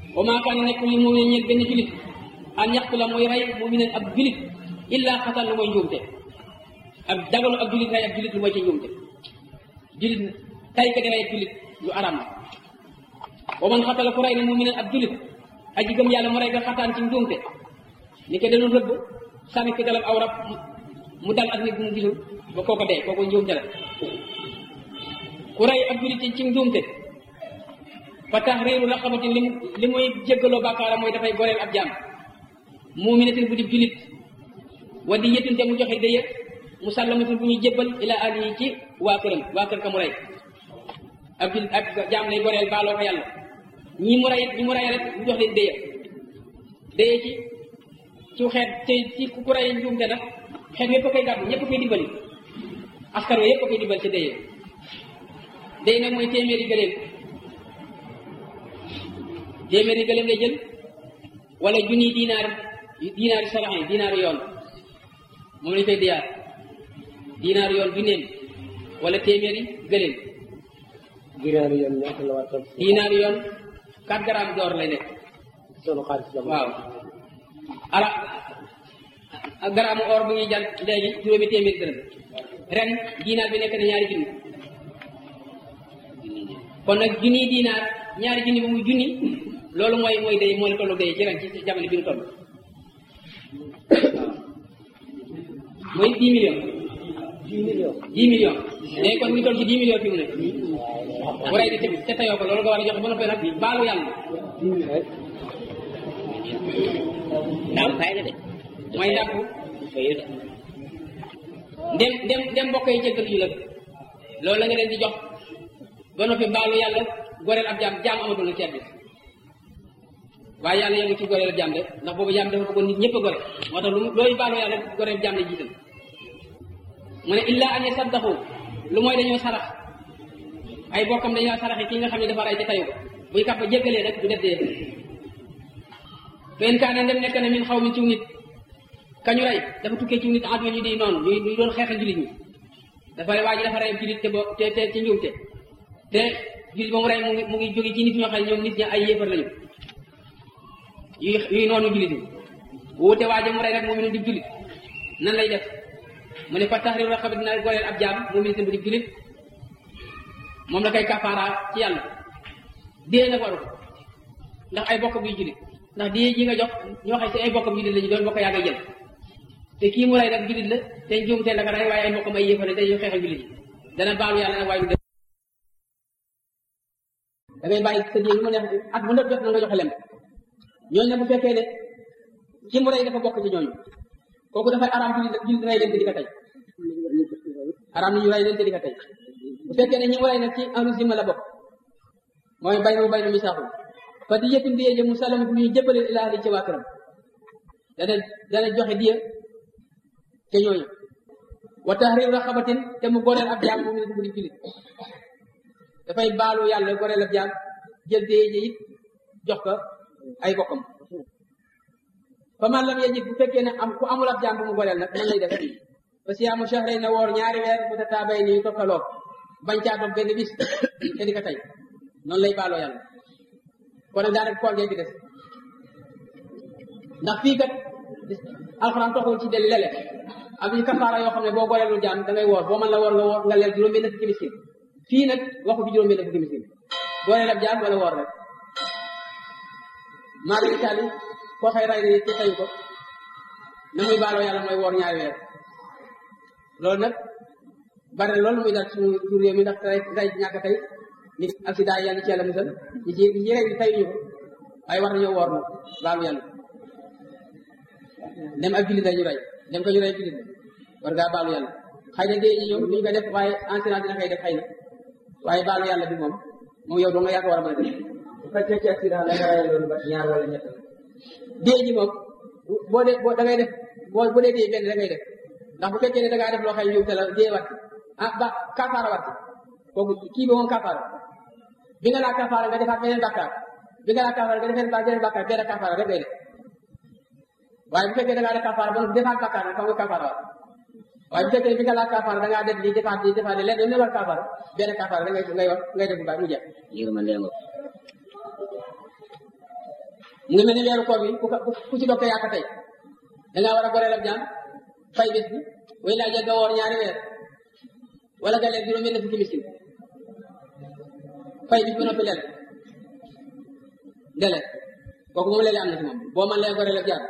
wa maa kaana nekk li mu'min ñeel benn julit an yaqtula mooy rey mu'minan ab julit illa xatan lu mooy njuumte ab dagalu ab julit rey ab julit lu mooy ci njuumte julit tay ka di rey ab julit lu aram la wa man xatala ku rey ne mu'minan ab julit aji gëm yàlla mu rey nga xataan ci njuumte ni ko dañu rëbb sànni ko dalam aw rab mu dal ak nit bu mu gisul ba kooko dee kooku njuumte la ku rey ab julit ci njuumte fa tahriiru raqabatin li li muy jéggaloo bàkkaara mooy dafay goreel ab jaam muminatin bu di julit wa di yetin te mu joxe dëye musallamatin bu ñuy jébbal ila ahlihi ci waa këram waa kër ka mu rey ab julit ab jaam lay goreel baaloo ko yàlla ñi mu rey ñi mu rey rek mu jox leen dëye dëye ci ci xeet te ci ku rey njuumte nag xeet yépp a koy gàddu ñépp a koy dimbali askan wi yépp a koy dimbali ci dëye dëye nag mooy téeméeri gëléem téeméeri gëléem lay jël wala junniy dinaar dinaari sarax yi dinaari yoon moom lañ koy diyaar dinaari yoon junneem wala téeméeri gëléem dinaari yoon ñaata la war a dinaari yoon 4 grammes d'or lay nekk sunu xaalis la waaw ala gramme or bu ñuy jar léegi juróomi téeméeri dërëm ren dinaar bi nekk na ñaari junni kon nag junniy dinaar ñaari junni bi muy junni loolu mooy mooy day moo la tollu day ci ren ci jamono bi ñu toll mooy 10 millions 10 millions 10 millions léegi kon ñu toll ci 10 millions fi mu ne bu rey di te te tayoo ko loolu nga war a joxe ba noppi nag baalu yàlla daaw fay na de mooy ndàmp fayu de ndem ndem ndem mbokk yi jéggal ñu la loolu la nga leen di jox ba noppi baalu yàlla goreel ab jaam jaam amatul na ci àddina waaye yàlla yemu ci goreel ab jaam de ndax boobu jaam dafa bëggoon nit ñëpp a gore moo tax lu mu looy baalu yàlla goreel ab jaam la jiital mu ne illa an yasaddaxu lu mooy dañoo sarax ay bokkam dañoo saraxe ki nga xam ne dafa rey te tayu ko buy kàpp jéggalee rek du def dee fen kaane ndem nekk na min xaw min ciw nit kañu rey dafa tukkee ciw nit adwa ñu di noonu ñu ñu doon xeexal jullit ñi dafa waa ji dafa rey jullit te bo te te ci njuumte te jullit ba mu rey mu ngi mu ngi jóge ci nit ñoo xam ne ñoom nit ñi ay yéefar lañu yuy yuy noonu jullit ñi wuute waa ji mu rey nag moom it di jullit nan lay def mu ne fa tahriiru raqaba dina goreel ab jaam moom it bu di jullit moom la koy kafaara ci yàlla dee nag waru ko ndax ay bokk buy jullit ndax di yi nga jox ñoo xam si ay bokkam jullit la ñu doon bokk yaa ngay jël te kii mu rey nag jullit la te njuum te la ko rey waaye ay bokkam ay yëfale te ñu xeexal jullit yi dana baalu yàlla nag waaye du def da ngay bàyyi sa diir lu ma neex at bu nekk jot na nga joxe lem ñooñu nag bu fekkee ne ki mu rey dafa bokk ci ñooñu kooku dafay araam jullit jullit rey leen te di ko tey araam ni ñu rey leen te di ko tey bu fekkee ne ñi mu rey nag ci ahlu zimma la bokk mooy bay na bay na misaaxul fa di yëtun diye jë mu salama bu ñu jëppaleen ilaa ahli ci waa këram dana dana joxe diye te ñooñu wa tahriru raqabatin te mu goreel ab jaam moom ne bu di julit dafay baalu yàlla goreel ab jaam jël diye ji it jox ko ay bokkam fa man lam yajid bu fekkee ne am ku amul ab jaam bu mu goreel nag nan lay def fa siyaamu shahrayn na woor ñaari weer mu tataabay ni toppaloo bañ caa dog benn bis te di ko tey noonu lay baaloo yàlla kon nag daanaka koor gee gi des ndax fii kat alxuraan toxul ci del lele am ñu kafaara yoo xam ne boo goreelul jaam da ngay woor boo mën la woor nga woor nga leel juróom benn fukki miskin fii nag waxu fi juróom benn fukki miskin goreel ab jaam wala woor rek maa ngi taali koo xëy ray te tayu ko na muy baaloo yàlla mooy woor ñaari weer loolu nag bari na loolu muy dal suñu jur réew mi ndax ray ray ñàkk tey nit accident yi yàlla ci yàlla musal ñi ci ñi ci rey tey ñu ko waaye war nañoo woor nag baalu yàlla dem ak jullit ñu rey dem ko ñu rey jullit war ngaa baalu yàlla xëy na dee ñoom duñ ko def waaye enseignant dina koy def xëy na waaye baalu yàlla bi moom moom yow doo nga yaa ko war a mën a def bu fekkee ci accident la nga rey loolu ba ñaar wala ñett la dee ji moom boo dee boo da ngay def boo bu dee dee benn da ngay def ndax bu fekkee ne da ngaa def loo xam ne te la dee wat ah ba kafaara wat kooku kii bi moom kafaara bi nga laa kafaara nga defaat beneen bàkkaar bi nga laa kafaara nga defeen beneen bàkkaar benn kafaara rek ngay def waaye bu fekkee da ngaa def kafaara ba defaat bàkkaar nag xam nga kafaara wat waaye bu fekkee bi nga laa kafaara da ngaa def lii defaat lii defaat lii lenn ne war kafaara benn kafaara rek ngay ngay wax ngay def bu baax mu jeex yërmande nga mu ngi mel ni weeru koor bi ku ko ku ci dokkee yaa ko tey da ngaa war a goreel ak jaam fay bés bi way laa jëgg a woor ñaari weer wala nga lekk juróom benn fukki miskin fay bis ba noppi lele lele kooku moom lele am na ci moom boo man lee goreel ak jaam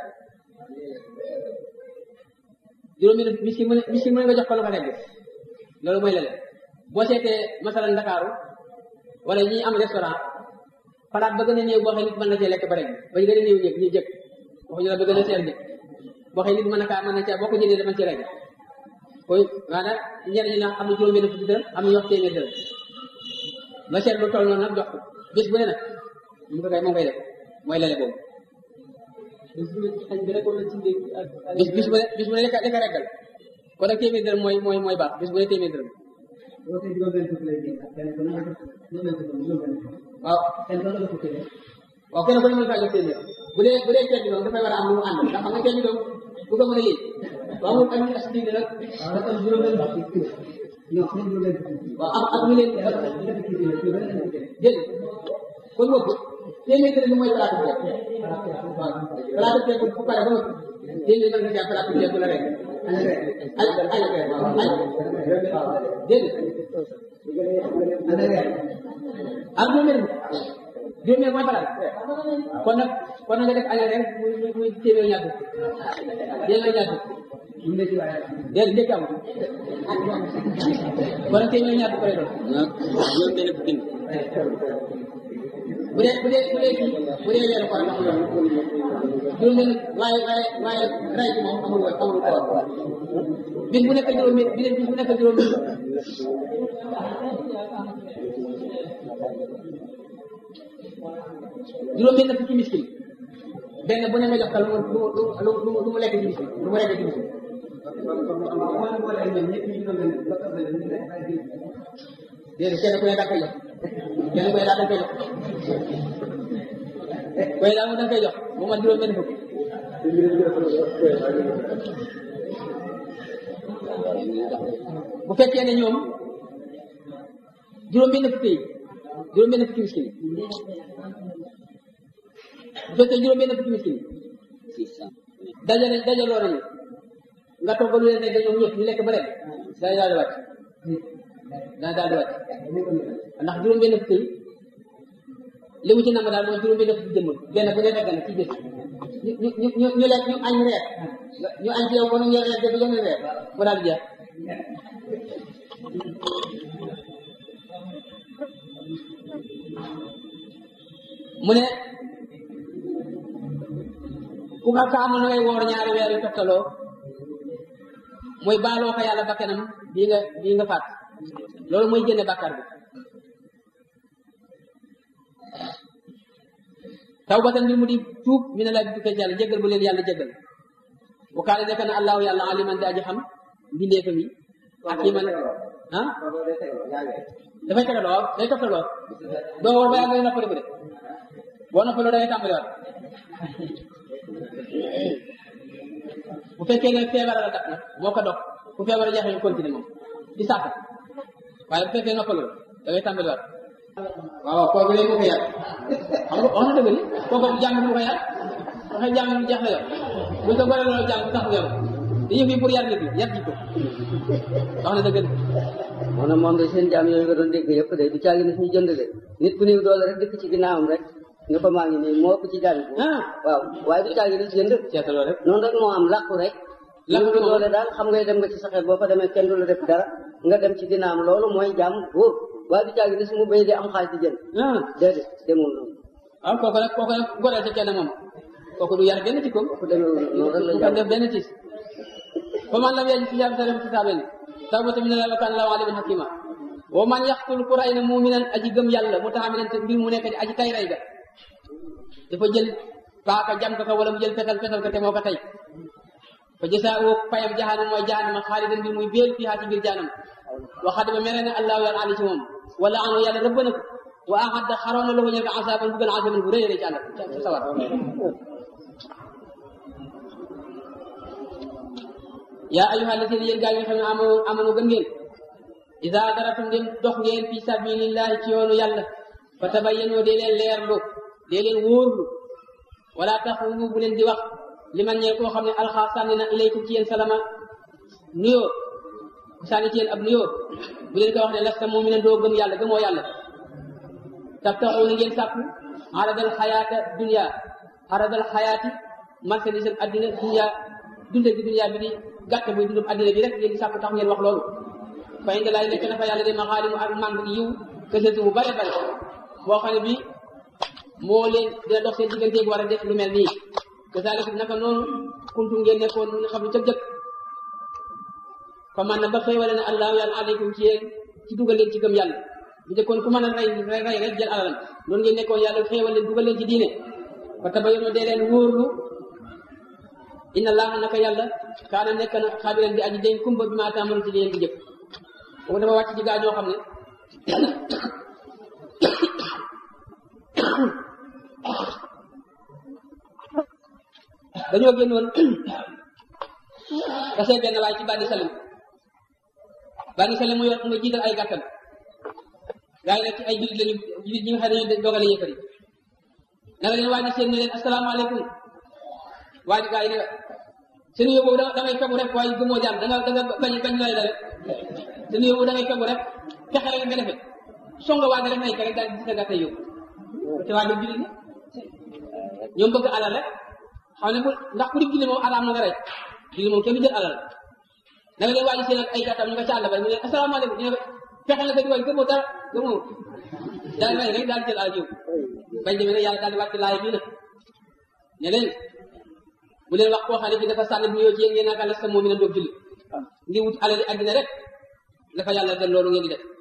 juróom benn miskin mu ne miskin mu ne nga jox ko lu ko lekk loolu mooy lele boo seetee masalan Ndakaaru wala ñi am restaurant palaat ba gën a néew boo xam nit mën na cee lekk ba rek ba gën a néew ñëpp ñu jëkk waxuñu la ba gën a seer jëkk boo xam nit mën na kaa mën na cee boo ko jëndee dama ci rek koy maanaam ñenn ñi nag am na juróom benn fukki dërëm am na ñu wax téeméer dërëm nga seet lu toll noonu nag jox ko bés bu ne nag mu ko kay moom koy def mooy lele boobu bis bis bu ne bis bu ne daka daka reggal kon nag téeméer dërëm mooy mooy mooy baax bis bu ne téeméer dërëm waaw waaw kenn ku ne mën kaa jox téeméer bu dee bu dee ceeb bi doom dafay war a am lu mu ànd ndax xam nga ceeb bi doom bu ko mën a yéeg waaw amul am as diine nag waaw am ak ñu leen dégg kon moom téeméer dërëm bi mooy palaatu ceeb waaw palaatu ceeb bu pare ba noppi téeméer mën nga caa palaatu ceeb bu la rek ay ay waaw ay dégg ak juróomeel juróomeel mooy faral kon nag kon nag nga def añal rek muy muy muy téeméer ñaar fukk téeméer ñaar fukk déedéet ndekki amul kon nag téeméer ñaar fukk lay doon juróom benn fukki bu dee bu dee bu dee kii bu dee weeru koor amul loolu juróomeel waaye waaye waaye ray bi moom amul woon amul koor bis bu nekk juróomi bis bu nekk juróomi juróom benn fukki miskin benn bu ne nga jox ko lu mu lu mu lu mu lekk ci miskin lu mu lekk ci miskin déedéet kenn ku ne daa koy jox kenn ku ne daa koy jox koy daa mu da koy jox bu ma juróom benn fukki bu fekkee ne ñoom juróom benn fukki yi juróom benn fukki miskin bu fekkee juróom benn fukki miskin dajale dajaloo nañu nga toog ba lu leen nekk ñoom ñëpp ñu lekk ba rek day daal di wàcc day daal di wàcc ndax juróom benn fukki yi li mu ci nam daal mooy juróom benn fukki jëmm benn bu ne fekk na ci bés ñu ñu ñu ñu lekk ñu añ reer ñu añ ci yow ba nu ñu reer def yeneen reer mu daal di jeex mu ne ku nga kaamu na ngay woor ñaari weer yu toftaloo mooy baaloo ko yàlla bakkanam bii nga bii nga faat loolu mooy génne bàkkaar bi tawbatan bi mu di tuub mi ne laa bi tukkee ci yàlla jéggal bu leen yàlla jéggal bu kaale nekk na allahu yàlla aliman di aji xam mbindeefam yi ak yi man ah dafay tegaloo waaw day toftaloo doo woor ba yàgg ngay noppaliku de boo noppaloo da ngay tàmbaliwaat bu fekkee ne feebar la tax nag moo ko dog bu feebar a jeexee ñu continuer moom di sàkk waaye bu fekkee noppaloo da ngay tàmbaliwaat waaw kooku léegi moo ko yàq xam nga wax na dëgg ni kooku jàng moo ko yàq waxee jàng mu jeex la yow buñ ko goree loolu jàng bu tax yow dañu fi pour yar nit ñi yar ji ko wax na dëgg ni moo ne moom de seen jaam yooyu nga doon dégg yëpp de du caagi ne suñu jënd de nit ku néew doole rek dëkk ci ginnaawam rek nga ko maa ngi nii moo ëpp ci jaam yi ah waaw waaye du caagi ne jënd seetaloo rek noonu rek moo am làqu rek Làqu néew moom. doole daal xam ngay dem nga ci saxeet boo fa demee kenn du la def dara nga dem ci ginnaawam loolu mooy jaam wóor waaye du caagi ne su mu béy di am xaalis di jënd ah déedéet demul noonu waaw kooku nag kooku nag goreel ci kenn moom kooku du yar benn ci koom ku demee noonu rek la bu ko jaam def benn tiis fa man lam yajid siyaam sa dem kitaaben tawbatu min Allah wa kana Allahu aliman hakima wa man yaqtul ku ray na muminan aji gëm yàlla mu taxaminan te mbir mu nekk di aji tay ray ga dafa jël paaka jam ko ko wala mu jël fetal fetal ko te moo ko tey fa jasaa'u payam jahanam mooy jahanama xaalidan mbir muy béel fii ci biir jahanam wa xadima mere na allahu yàlla ali ci moom wala anu yàlla rëbb na ko wa ahadda xaroon na lahu ñel ko asaban bu gën a asaban bu rëy rëy ci àll ci sawar yaa ayyuha alladina yéen gaa yi nga xam ne amanu amanu gëm ngeen ida daratum ngeen dox ngeen fi sabilillahi ci yoonu yàlla fa tabayyanoo dee leen leerlu dee leen wóorlu wala taxulu bu leen di wax li man ñeel koo xam ne alxaa sànni na ilaykum ci yéen salama nuyoo sànni ci yéen ab nuyoo bu leen ko wax ne lasta moom mi ne doo gëm yàlla gëmoo yàlla tab taxu na ngeen sàkku aradal xayaata dunia aradal xayaati marchandise am addina dunia dunde gi dunia bi di gàtt buy dundum addina bi rek ngeen di sàkku tax ngeen wax loolu fa indi laay nekk na fa yàlla de maxaalimu ak màng yiw kësatu bu bare bare boo xam ne bi moo leen dina dox seen digganteeg war a def lu mel nii kasaalika naka noonu kuntum ngeen nekkoon nga xam ne ca jëkk fa man na ba xéewale ne allahu yàlla aleykum ci yéen ci dugal leen ci gëm yàlla bu njëkkoon ku mën a rey rey rey rek jël alalam loolu ngeen nekkoon yàlla xéewal leen dugal leen ci diine fa tabayyanu dee leen wóorlu inna allaha naka yàlla kaana nekk na xabiran di aji dañ kumba bi maa taamalu ci li yéen di jëf boobu dafa wàcc ci gaa ñoo xam ne dañoo génnoon dasee benn waay ci bànni salim bànni salim mu yor mu nga jiital ay gàttam gaa yi nag ci ay jullit lañu jullit ñi nga xam ne dañu dogale yëkkër yi nanga leen waaj seen ne leen asalaamaaleykum waaj gaa yi ne seen yóbbu boobu da ngay fegu rek waaye gëmoo jàmm da nga da nga bañ bañ lay la rek seen yóbbu da ngay fegu rek fexe rek nga defe songa waaj rek nay ka rek daal di sa gàtta yóbbu te waa jullit la ñoom bëgg alal rek xam ne bu ndax ku di julli moom alaam na nga rey julli moom kenn du jël alal da nga leen waaj seen ak ay gàttam ñu nga ca àll ba ñu ne asalaamaaleykum ñu ne fexe na ko di waay gëmoo dara gëmoo daal rey rek daal jël alal yow bañ demee nag yàlla daal di wàcc laay bii nag ne leen bu leen wax koo xam ne bi dafa sànni bu ñëw ci yéen ngeen naka lasta moom mi na doog julli ngir wut alal yi àddina rek dafa yàlla gën loolu ngeen di def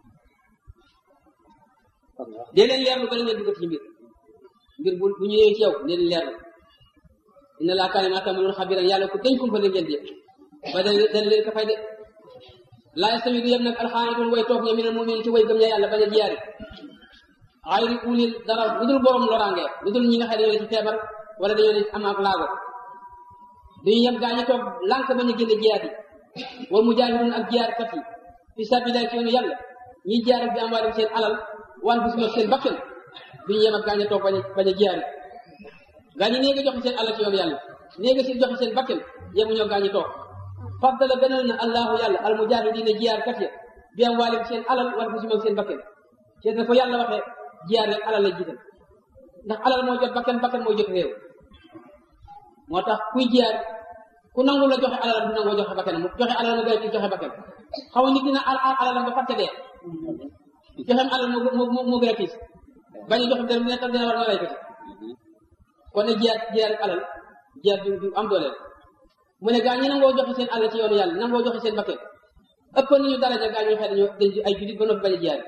dee leen leerlu bala ngeen dugg ci mbir mbir bu bu ñëwee ci yow dee leen leerlu inna laa kaana maa ta'maluun xabiran yàlla ku dañ kumpa leen ngeen di ba dana dana leen ko fay de laa yastawi du yem nag alxaanitun way toog ña minal mu'minin ci way gëm ña yàlla bañ a jiyaari xayri ulil dara lu dul borom loraange lu dul ñi nga xam ne dañoo ne ci feebar wala dañoo ne am ak laago duñu yem gaa ñi toog lànk bañ a génne jiyaat yi wal mujaahidun ak jiyaarkat yi fi sabilillah ci yoonu yàlla ñiy jiyaar ak bi amwaalim seen alal wan bis ma seen bakkan duñu yem ak gaa ñi toog bañ a bañ a jiyaari gaa ñi nee nga joxe seen alal ci yoonu yàlla nee nga si joxe seen bakkan yemuñoo gaa ñi toog faddala gënal na allahu yàlla al mujaahidiina jiyaarkat ya bi amwaalim seen alal wan bis ma seen bakkan ci na ko yàlla waxee jiyaar rek alal la jiital ndax alal moo jot bakkan bakkan moo jot réew moo tax kuy jiyaar ku nangu la joxe alal du nangoo joxe bakkan mu joxe alal mu gën a joxe bakkan xaw nit dina al alalam ba fàtte dee joxem alal moo moo moo gën a tiis bañ a joxe dara mu nekkal dina war na lay ko ci kon ne jiyaar jiyaar alal jiyaar du du am doole mu ne gaa ñi nangoo joxe seen alal ci yoonu yàlla nangoo joxe seen bakkan ëpp nañu daraja gaa ñoo xam dañoo dañ ay julit ba noppi bañ a jiyaar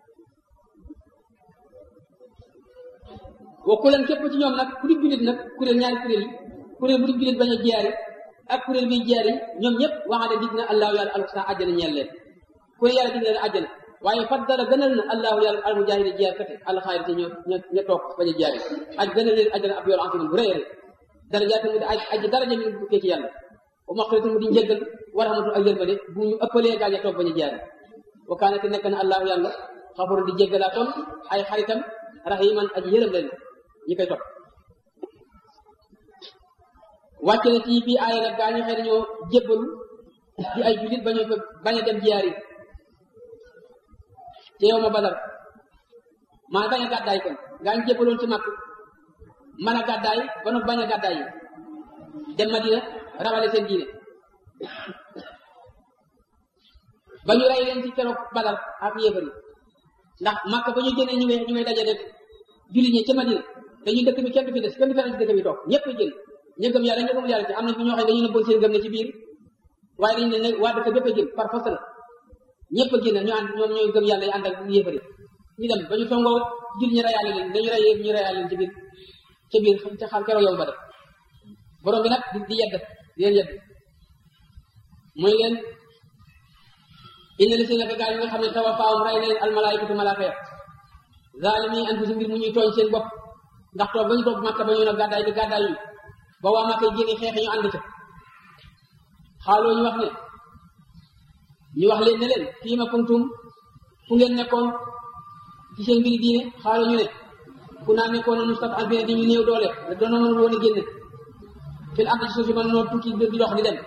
wa kuleen képp ci ñoom nag ku di jullit nag kuréel ñaari kuréel yi kuréel bu di jullit bañ a jiyaari ak kuréel biy jiyaari ñoom ñëpp waxaade dig na allahu yàlla alxusna àjjana ñeel leen kuréel yàlla dig na leen àjjana waaye faddala gënal na allahu yàlla almujahida jiyaar kate alxaayir te ñoo ña toog bañ a jiyaari aj gënal leen àjjana ab yool antimin bu rëy rëy darajaat mu di aj aj daraja mi bu ci yàlla wa maxfiratu mu di njëggal wa rahmatu ak yërmande bu ñu ëppalee gaa ña toog bañ a jiyaari wa kaana te nekk na allahu yàlla xafuru di jéggalaa toon ay xaritam rahiman aji yërëm leen ñi koy topp wàcc na ci fii aaya nag gaa ñu xëy dañoo jébbalu di ay jullit bañu ko bañ a dem jiyaar yi ci yow ma badar maa bañ a gàddaay kon gaa ñu jébbaloon ci màkk mën a gàddaay ba noppi bañ a gàddaay yi dem Madina rawale seen diine ba ñu rey leen ci keroog badar ak yéefar yi ndax màkk ba ñu génnee ñu ngay ñu ngay dajale jullit ñi ca Madina te ñu dëkk bi kenn du fi des kenn du fi des dëkk bi toog ñëpp a génn ñu gëm yàlla ñu gëmul yàlla ci am na fi ñoo xam ne dañu nëbboon seen gëm ne ci biir waaye dañu ne ne waa dëkk bépp a génn par force la ñëpp a génn ñu ànd ñoom ñooy gëm yàlla yi ànd ak yéefari ñu dem ba ñu songoo jul ñu reyaale leen dañu rey ñu reyaale leen ci biir ca biir ca xam keroog yow ba def borom bi nag di di yedd di leen yedd muy leen inna li si naka gaa yi nga xam ne tawafaawum rey na leen almalaayikatu malaaka ya zaalimi anfusihim mbir mu ñuy tooñ seen bopp ndax toog ba ñu toog màkka ba ñu ne gàddaay bi gàddaay yi ba waa màkka génne xeexe ñu ànd ca xaaloo ñu wax ne ñu wax leen ne leen fii ma kuntum fu ngeen nekkoon ci seen mbiri diine xaaloo ñu ne ku naa nekkoon mustad'afiina di ñu néew doole doona mënul woon a génn fil ardi suuf si mën noo tukki di dox di dem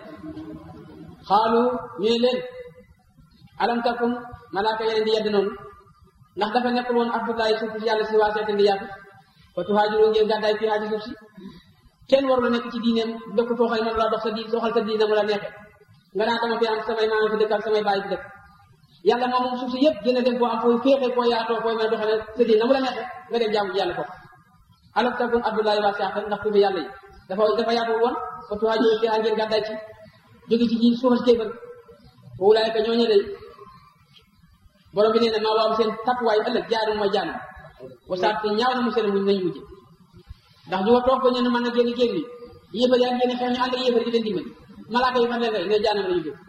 xaalu ñu ne leen alam takun malaaka yeneen di yedd noonu ndax dafa nekkul woon abdullahi suuf si yàlla si waa seetan di yaatu fa tuhaajiru ngeen gàddaay fi haaji suuf si kenn warul nekk ci diineem dëkk foo xam ne mën laa dox sa diin doxal sa diine mu la neexe nga naa dama fi am samay maama fi dëkk ak samay baay fi dëkk yàlla moom moom suuf si yëpp gën a dem foo am fooy féexee foo yaatoo fooy mën a doxale sa diine mu la neexe nga dem jaamu yàlla ko alam takun abdullahi waa seetan ndax tuubi yàlla yi dafa dafa yaatu woon fa tuhaajiru fi ngeen gàddaay ci jóge ci ji suufas kéefër fa ulaayka ñooñu day borom bi nee na maa waam seen takkuwaay ëllëg jaarum mooy jaanam wasaat te ñaaw na mu seen muñ nañu mujj ndax ñu wa toog ko ñu ne mën na génn génn yi yéefar yaa génn xeex ñu ànd ak yéefar di leen dimbali malaaka yi fan leen rey ne jaanam la ñu jóg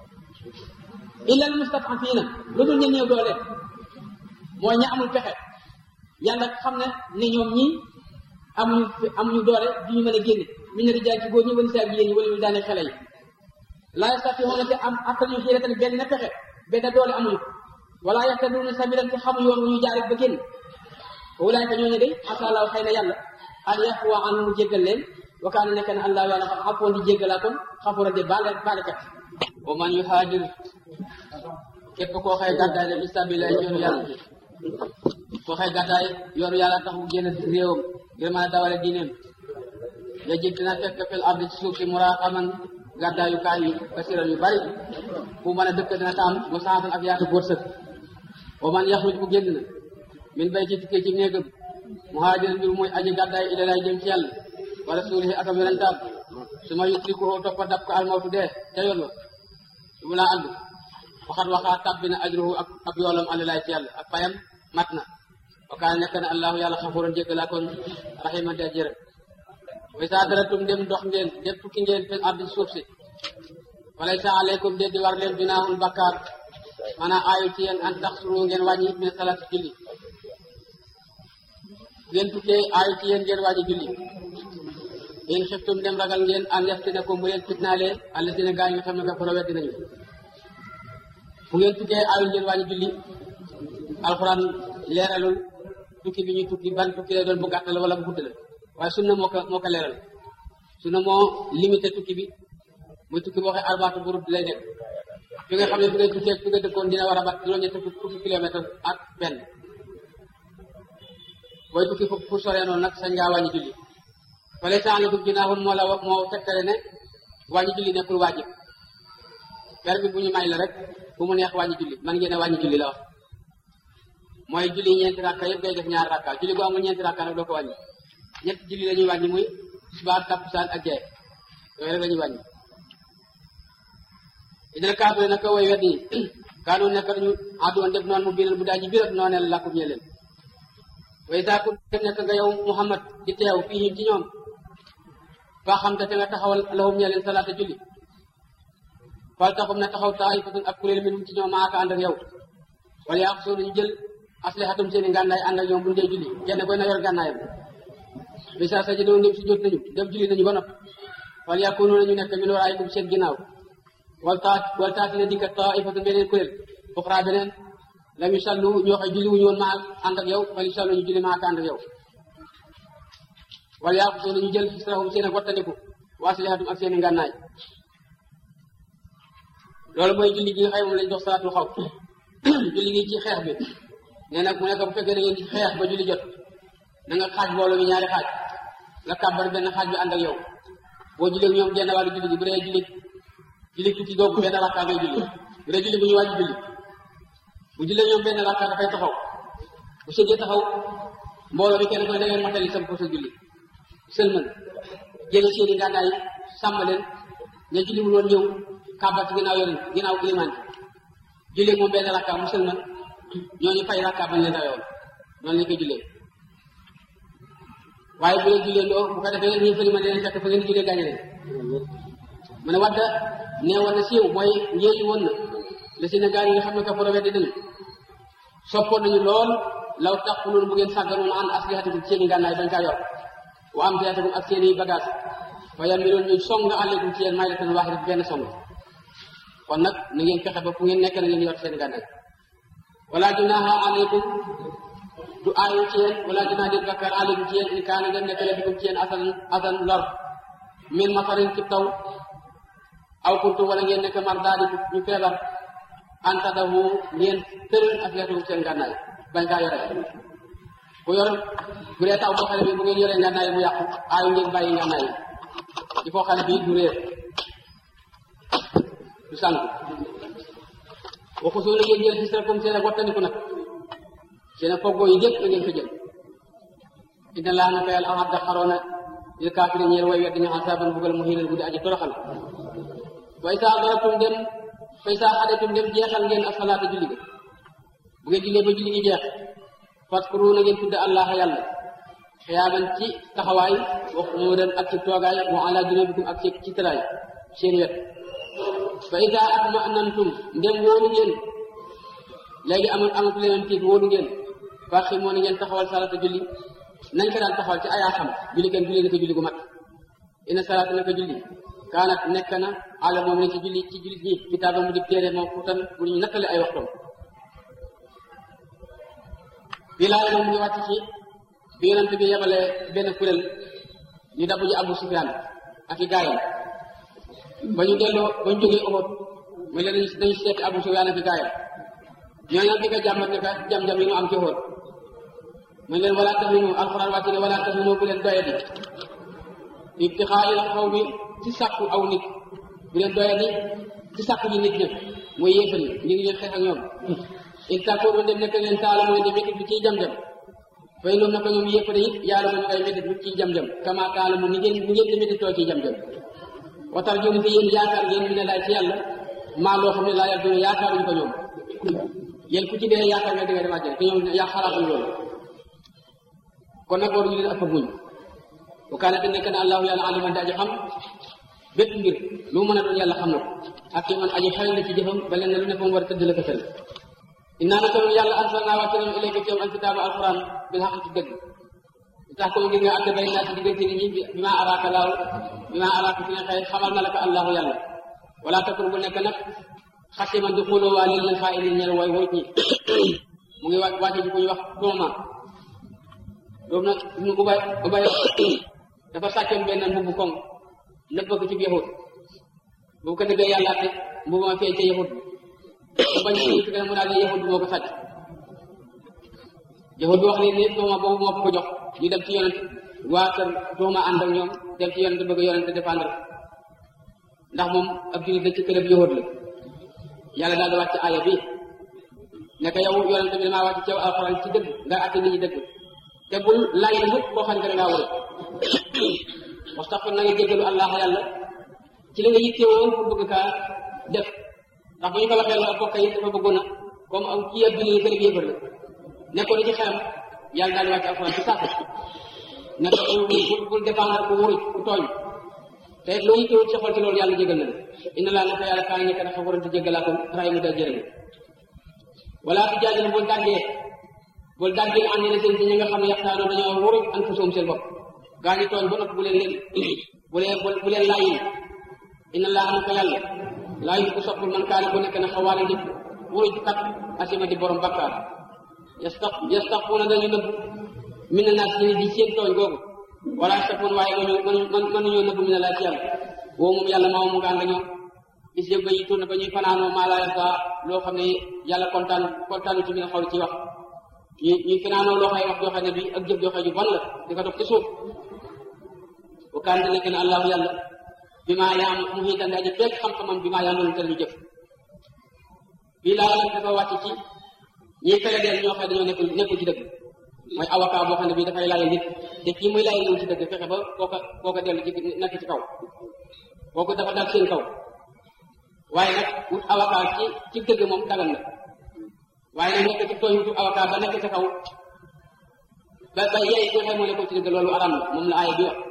illa al mustad'afiina lu dul ñu néew doole mooy ña amul pexe yàlla xam ne ne ñoom ñii amuñu amuñu doole du ñu mën a génn ñu ne rijaal ci góor ñi wala saa jigéen ñi wala ñu daane xale yi laa yastatii'uuna te am attanuñu hiilatan benn pexe benn doole amuñu wala yahtaduuna sabiilan te xamuñu yoon wu ñu jaar ba génn ulaayka ñooñu de asalaaw xëy na yàlla an yafuwa anhum mu jéggal leen wa kaana nekk na allah yàlla xam xafoon di jéggalaa kon xafoora de baale baalekat wa man yuhaajir képp koo xëy gàddaay dem istabilaay yoonu yàlla koo xëy gàddaay yoonu yàlla tax mu génn réewam ngir mën a dawale diineem ya jég dina fekk fil ardi ci suuf si muraqaman gàddaayu kaay yu kasiran yu bari fu mën a dëkk dina taam mu saatan ak yaatu wërsëg wa man yaxruj bu génn na min bay ci tukkee ci néegam muhaajiran mbir muy aji gàddaay ilalaay jëm ci yàlla wa rasulihi ak am yonentaam su ma yusrikuhu toppa dab ko almawtu dee ca yoon wa su mu laa ànd waxat waxaa tàbbi na ajruhu ak ak yoolam alalaay ci yàlla ak payam mat na wa kaana nekk na allahu yàlla xafuran jéggalaa kon raximan de jërëm wa saa daratum dem dox ngeen dem tukki ngeen fil ardi suuf si walaysa aleykum de di war leen junaahun bakkaar maanaam aayu ci yéen an taxsuru ngeen wàññi min salaat julli ngeen tukkee aayu ci yéen ngeen wàññi julli in xiftum dem ragal ngeen an yaftinakum bu leen fitnaalee allasina gaa yi nga xam ne kafaro weddi nañu fu ngeen tukkee aayu ngeen wàññi julli alxuraan leeralul tukki bi ñuy tukki ban tukki lay doon bu gàtt la wala bu gudd la waaye sunna moo ko moo ko leeral sunna moo limité tukki bi muy tukki boo xee arbaatu burut lay nekk fi nga xam ne fi ngay tukkee fi nga dëkkoon dina war a bat juróom-ñetti fukki kilomètre ak benn booy tukki fu fu soree noonu nag sañ ngaa wàññi julli fale saalakum junaahun moo la moo tegtale ne wàññi julli nekkul waajib permis bu ñu may la rek bu mu neex wàññi julli man ngeen a wàññi julli la wax mooy julli ñeenti rakka yëpp ngay def ñaari rakka julli bu amul ñeenti rakka nag doo ko wàññi ñetti julli la ñuy wàññi muy tisbaar takkusaan ak gee yooyu rek la ñuy wàññi idil kaafiri nag way wedd yi kaanu nekk ñu àdduwoon def noonu mu biiral bu daa ji biirat nooneel lakkum ñe leen way saa ku nekk nga yow Muhammad di teew fii ci ñoom faa xam te nga taxawal lahum ñe leen salaata julli fal taxum na taxaw taifatun ab kuréel minhum ci ñoom maaka ànd ak yow wala yàq soo ñu jël aslihatum seeni ngànnaay ànd ak ñoom bu ñu dee julli kenn koy na yor ngànnaayam bi saa sa jëdoon dem si jot nañu dem julli nañu ba nopp wala yakunu nañu nekk min waraayikum seen ginnaaw wal taat wal taati na dikka taifatun beneen kuréel uxra beneen lam yusallu ñoo xam julli wuñu woon maa ànd ak yow wala yusallu ñu julli maaka ànd ak yow wala yàq soo nañu jël xisrahum seen ak wattandiku wa aslihatum ak seeni ngànnaay loolu mooy julli gi nga xam moom lañ dox salaatul xaw julli gi ci xeex bi nee nag mu nekk bu fekkee da ngeen di xeex ba julli jot na nga xaaj mbooloo mi ñaari xaaj nga kàbbar benn xaaj bi ànd ak yow boo jullee ñoom genn wàllu julli gi bu dee julli julli tukki googu benn rakka ngay julli bu dee julli bu ñu wàññi julli bu jullee ñoom benn rakka dafay taxaw bu sëggee taxaw mbooloo mi kenn ko ne da ngeen matali sam ko sa julli sëlmal jëlee seeni ngànnaay sàmm leen ña julli mu loon ñëw kàbbar ci ginnaaw yorin ginnaaw ilimaan jullee moom benn rakka mu sëlmal ñooñu fay rakka bañ leen rayoon noonu lañ koy jullee waaye bu leen jullee loo bu ko defee ñi fëli ma dinañ fekk fa ngeen jullee gaañe leen mu ne wadda nee woon na siiw mooy njéeyi woon na la si ne gaa yi nga xam ne ka foro weddi nañu soppoon nañu lool law taquluun bu ngeen sàgganoon an aslihatikum seeni ngànnaay bañ kaa yor wa am tiatikum ak seeni bagage fa yamiloon ñu song aleykum ci yéen may datan waaxida benn song kon nag na ngeen fexe ba fu ngeen nekk na ngeen yor seen ngànnaay wala junaha aleykum du aayu ci yéen wala dinaa dir bakkar alim ci yéen in kaana dem nekk lefikum ci yéen asan asan lor min masarin ci taw aw kuntum wala ngeen nekk mar daadi ñu feebar anta dahu ngeen tëral ak leetum seen ngànnaay bañ kaa yore ku yor bu dee taw boo xam ne bi bu ngeen yoree ngànnaay mu yàqu aayu ngeen bàyyi ngànnaay yi il faut xam ne bii du réer du sànku waxu soo la ngeen jël gis comme seen ak wattandiku nag seen ak foggoo yi yëpp na ngeen ko jël inna laa naka yàlla ahadda xaroona lil kaafiri ñeel way weddi ñu asaaban bugal mu xiinal guddi aji toroxal way saa daratum dem fay saa xadetum dem jeexal ngeen asalaata julli ga bu ngeen jullee ba julli gi jeex faskuru na ngeen tudd allah yàlla xiyaaban ci taxawaay wa qu'uudan ak ci toogaay wa ala junubikum ak ci ci tëraay seen wet fa ida atma'nantum ndem wóolu ngeen léegi amul amatu leneen tiit wóolu ngeen faxi moo na ngeen taxawal salata julli nañ ko daan taxawal ci ayaa xam julli kenn julli naka julli gu mat ina salata naka julli kaanat nekk na ala moom ne ci julli ci jullit ñi kitaaba mu di téere moom fuutan bu ñu nattale ay waxtoom bii laa moom mu ngi wàcc ci bi yonent bi yebalee benn kuréel ñu dabu ji Abu Sufyaan ak i gaayam ba ñu delloo ba ñu jógee Uhud mu leen dañu seeti Abu Sufyaan ak i gaayam ñoo nag di ko jàmbat ne ka jam-jam yi ñu am ci Uhud mu leen wala tahinu alxuraan wàcc ne wala tahinu bu leen doyadi ibtixaa'il xawmi ci sàkku aw nit bu leen doyadi ci sàkku ji nit ñëpp mooy yéefal yi ngir ngeen xeex ak ñoom in takkoonu dem nekk leen taala mooy de métit bi ciy jam-jam fay loolu naka ñoom yéefare it yàlla ma ñu ay métit bi ciy jam-jam kama taala mu ni ngeen ni ngeen di métit too ciy jam-jam watar jooni te yéen yaakaar ngeen mi ne laay ci yàlla maa loo xam ne laa yàlla doon yaakaaruñu ko ñoom yéen ku ci dee yaakaar nga di nga dem àjjana te ñoom yaa xalaatuñ loolu kon nag waruñu leen ëpp muñ bu kaane te nekk na allahu yàlla aliman di aji xam bépp mbir lu mën a doon yàlla xam na ko ak ki man aji xarañ la ci jëfam ba leen ne lu ne fa mu war a tëdd la ko tëral innaa naka noonu yàlla arsalnaa wàcce nañu ilayka ci yow alkitaaba alquran bil xaq ci dëgg li tax ko ngir nga àtte bay naa ci diggante nit ñi bi ma araaka laaw bi ma araaka fi ne xëy xamal na la ko allahu yàlla wala takun bu nekk nag xasiman di xuloo waa lil xaa ilin ñeel way wóot ñi mu ngi wàcc wàcce ci ku ñu wax dooma doom nag ñu ubay ubay dafa sàccoon benn mbubu koŋ nëbb ko ci yahut bu ko defee yàlla te mbubu ma feeñ ca yahut bi bañ ci fi mu daal ne yahut bi moo ko sàcc yahut bi wax ne ne dooma boobu moo ko ko jox ñu dem ci yonent waa kër dooma ànd ak ñoom dem ci yonent bëgg yonent défendre ndax moom ab jullit la ci kërëb yahut la yàlla daal di wàcc aaya bi ne ko yow yonent bi damaa wàcc ci yow alxuraan ci dëgg nga àtte nit ñi dëgg te bul lay la mukk koo xam ne da ngaa wër wastaxfir na nga jéggalu allah yàlla ci li nga yittewoo pour bëgg kaa def ndax bu ñu ko waxee la bokk yi dafa bëggoon a comme am kii ab julli kër yéefar la nekkoon ci xelam yàlla daal di wàcc alxuraan ci sax ne ko bul bul défendre ku wuruj ku tooñ te loo yittewoo ci xol ci loolu yàlla jégal na la inna laa naka yàlla kaa nekk dafa warante jéggalaakoon ray mu da jërëmi wala tu jaajël bul dàggee bul dàggee am ne seen ci ñi nga xam ne yaxtaanoo dañoo wuruj an fa soom seen bopp gaa ñi tooñ ba noppi bu leen leen bu leen bu leen laayin inna laa naka yàlla laayin ku soppul man kaane bu nekk na xawaale di wuruj kat asima di borom bakkaar yastaq yastaquuna dañu nëbb min na naas ñi di seen tooñ googu wala yastaquun waaye mënu mënu mënuñoo nëbb min na laa ci yàlla woo moom yàlla maa mu nga ànd ak ñoom bis yëpp ba ñuy tourné ba ñuy fanaanoo maa laa yarda loo xam ne yàlla kontaan kontaanu ci mi nga xaw ci wax ñu ñuy fanaanoo loo xay wax joo xam ne bi ak jëf joo xam ju bon la di ko dox ci suuf bu kaan nekk na allahu yàlla bi maa yaam mu ngi dandi aji fekk xam-xamam bi maa yaam te ñu jëf bii laa nag dafa wàcc ci ñiy fere deel ñoo xam ne dañoo nekkul nekkul ci dëgg mooy avocat boo xam ne bii dafay layal nit te kii muy layal ñëw ci dëgg fexe ba kooka kooka dellu ci nekk ci kaw kooku dafa dal seen kaw waaye nag wut avocat ci ci dëgg moom dagal na waaye nag nekk ci tooñ wutu avocat ba nekk ca kaw ba ba yaay ko xëy moo nekkul ci dëgg loolu aram na moom la aaya bi wax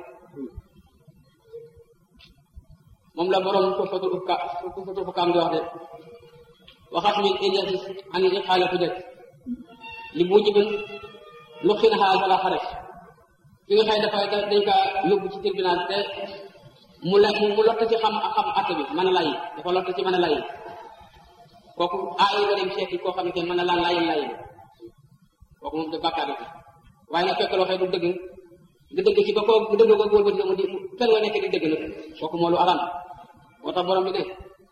moom la borom tufatul ukka tufatul ukkaam di wax de waxat min injasis an iqaala hujjat li bu jibin lu xin xaal fala xares ki nga xëy dafay dañ ka yóbbu ci tribunal te mu la mu lott ci xam xam atte bi mën a layi dafa lott ci mën a layi kooku aay nga dem seeti koo xam ne mën a laan layin layin kooku moom de bàkkaar la waaye nag fekk loo xëy du dëgg nga dëgg ci ba koo nga dëgg ko góor ba di mu di fen nga nekk di dëgg nag kooku moo lu aram moo tax borom bi ne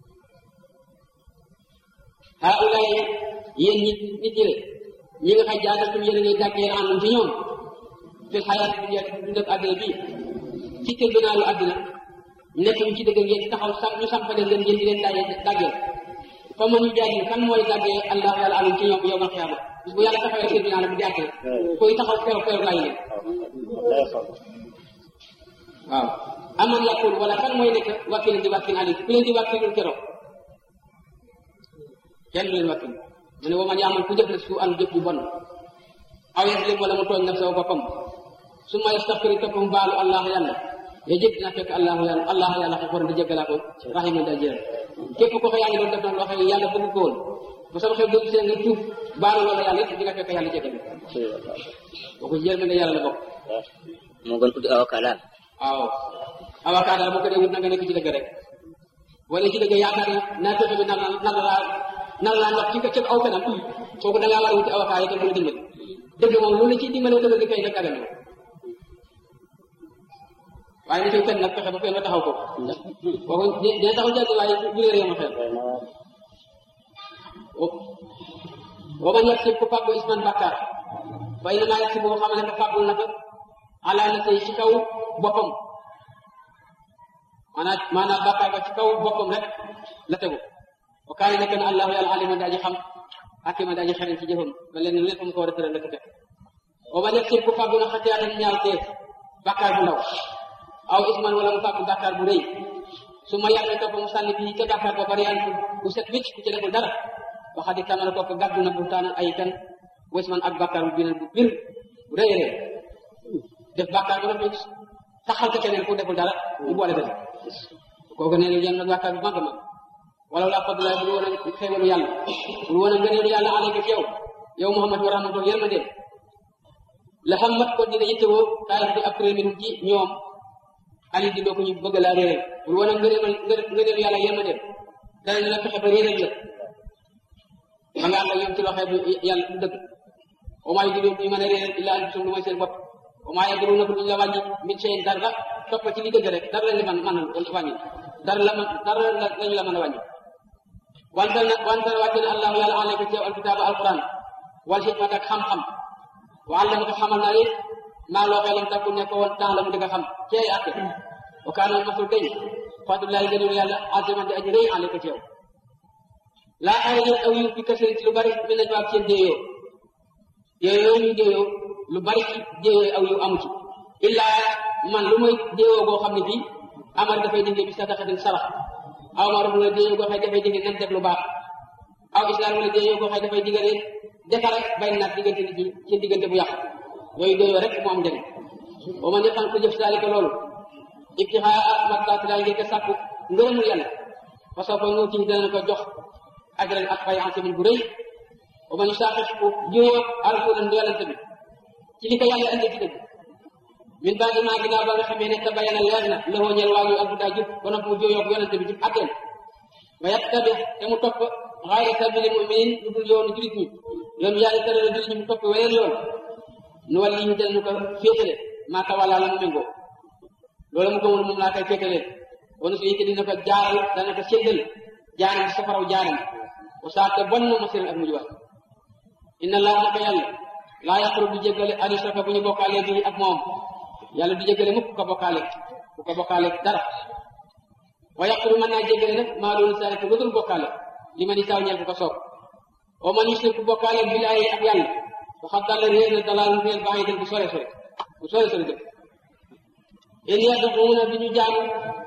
ah ulaay yéen ñi nit ñi le ñi nga xay jaadatum yéen a ngay dàggee àndum ci ñoom fil xayaat dunya dund ak àddina bii ci tribunaalu àddina nekk ñu ci dëgg ngeen ci taxaw sam ñu sampale leen ngeen di leen daggee daggee fa ma ñu jaadil kan mooy daggee allah yàlla alum ci ñoom yow ma xiyaama bis bu yàlla taxawee tribunal bi di àtte koy taxaw feew feew laay leen waaw aman yàqul wala kan mooy nekk wakkil di wakkil ali ku leen di wakkilul keroog kenn du leen wakkil mu ne wa man yaamal ku jëf na su an jëf bu bon aw yaslim wala mu tooñ naf saw boppam su ma yastaxfiri topp mu baalu allah yàlla ya jëg dina fekk allahu yàlla allah yàlla xafoor di jéggalaa ko rahima da jëral képp ko ko yaa ngi doon def na loo xam ne yàlla bëgg ko woon bu sama xew dëgg seen nga tuub baalu loolu yàlla it di nga fekk yàlla jéggal boo ko yërmande yàlla la bokk moo gën tuddi avocat daal waaw avocat daal boo ko dee wut na nga nekk ci dëgg rek wala ci dëgg yaakaar ne naa fexe bi nar na nar laa nar laa ndox ci ca aw kanam kooku da ngaa war a wuti avocat yi te mën a dimbali dëgg moom lu la ciy dimbalee dëgg di fay rek dagan na waaye ni koy fen nag fexe ba fen ba taxaw ko kooku dina taxaw jàgg waaye bu réer yama xel wa man yaksib ku fàggu isman bàkkaar fa innamaa yaksibu xam ne ko fàggul na ko ala nafsihi ci kaw boppam maanaam maanaam bàkkaar ba ci kaw boppam rek la tegu wa kaana nekk na allahu yàlla alima daa ji xam hakima daa ji xereñ ci jëfam ba leen lépp mu ko war a tëral la ko teg wa man yaksib ku fàggu na xatiyaatan ñaaw teef bàkkaar bu ndaw aw isman wala mu fàggu bàkkaar bu rëy su ma yàqee topp mu sànni bii ca bàkkaar ba bari an ku set wicc ku ci deful dara waxati tamala kooku gàddu na buxtaan ay kan wasman ak bàkkaar bu binal bu bir bu rëy rëy def bàkkaar bu rafet taxal ko keneen ku deful dara mu boole ko kooku nee na yan nag bàkkaar bu mag a mag wala laa fadlaay bul woon a xéewalu yàlla bul woon a ngëneelu yàlla alayka ci yow yow Muhammad wa rahmatulah yërmandeem la xam mat ko dina yittewoo taayif di après minum ci ñoom ali di doo ko ñu bëgg laa réeral bul woon a ngëneelu ngëneelu yàlla yërmandeem dana la fexe ba réeral la ma nga ànd ak ñoom ci loxee bu yàlla du dëgg au moins di doon ñu mën a réeral illa anfusum lu mooy seen bopp au moins yàgg na ko duñ la wàññi min seen dara topp ci li dëgg rek dara lañ la mën mën a wàññi dara la mën dara lañu la mën a wàññi wante nag wante wàcce na allahu yàlla alayka ci yow alkitaaba alquran wal xikmat ak xam-xam wa allama ko xamal naa it maa loo xee lam takku nekk woon temps la mu di nga xam ci ay àtte wa kaana masul dañ fadlullahi gënul yàlla aziman di aji rëy alayka ci yow laa ay leen aw yu bi kasari ci lu bari mi nañ waab seen déeyoo déeyoo ñu déeyoo lu bari ci déeyoo aw yu amu ci illaa man lu mooy déeyoo goo xam ne bii amar dafay dindi bi sadaqatin sarax aw ma wala déeyoo goo xëy dafay dindi nan def lu baax aw islam wala déeyoo goo xëy dafay digale defare bay naat diggante nit ñi seen diggante bu yàq yooyu déeyoo rek mu am njëriñ ba ma ñëppan ko jëf saalika loolu ibtixaa mardaatilaay ngir ko sàkku ngërëmul yàlla parce que ñoo ci dana ko jox ajran ak fay ansimin bu rëy ba ma ñu saaxis ku juyoo alkulan yonente bi ci li ko yàlla indi ci dëgg min baadi maa ginnaaw ba nga xamee ne tabayana leer na lëxoo ñel waa yu alhuda jub ba noppi mu juyoo yonente bi ci atteem ba yattabi te mu topp xayra sabili muminin lu dul yoonu julit ñi yoonu yàlla tere la julit ñi mu topp weneen yoon nu wàll yi ñu del ñu ko féetale maa tawalaa la mu méngoo loolu mu gëmul moom laa koy féetaleen wanu su yite dina ko jaaral dana ko séddal jaaram safaraw jaaram wa saate bon na masiran ak mujj wax inna laa naka yàlla laa yaqru du jéggale an yusraka bu ñu bokkaale bi ak moom yàlla du jéggale mukk ko bokkaale ku ko bokkaale dara wa yaqru mën naa jéggale nag maa doon sare ko dul bokkaale li ma ni saaw ñeel ko ko soob wa man yusrik bokkaale billaahi ak yàlla waxat dalla réer na dalal réer baa ngi dem bu sore sore bu sore sore dëkk in yad'uuna bi ñu jaamu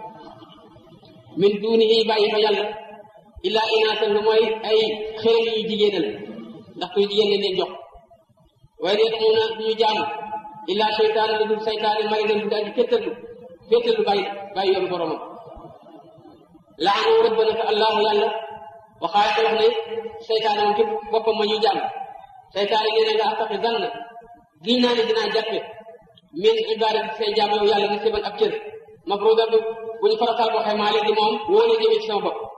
min duunihi bàyyi fa yàlla illaa inaasan lu mooy ay xërëm yu jigéenal ndax kuy jigéen leen leen jox waaye yad'uuna bi ñu jaamu illaa seytaane lu dul seytaane maridan bu daal di féttarlu féttarlu bàyyi bàyyi yoonu boromam laanu rëbb na ko allahu yàlla waxaay ko wax ne seytaane moom ci boppam ma ñuy jaamu seytaane nee na nga attaxi zann giñ naa ne dinaa jàppe min ibaadati say jaam yow yàlla na siban ab cër mafruuda bu bu ñu farataal boo xay maa leen di moom woo la jëmee ci sama bopp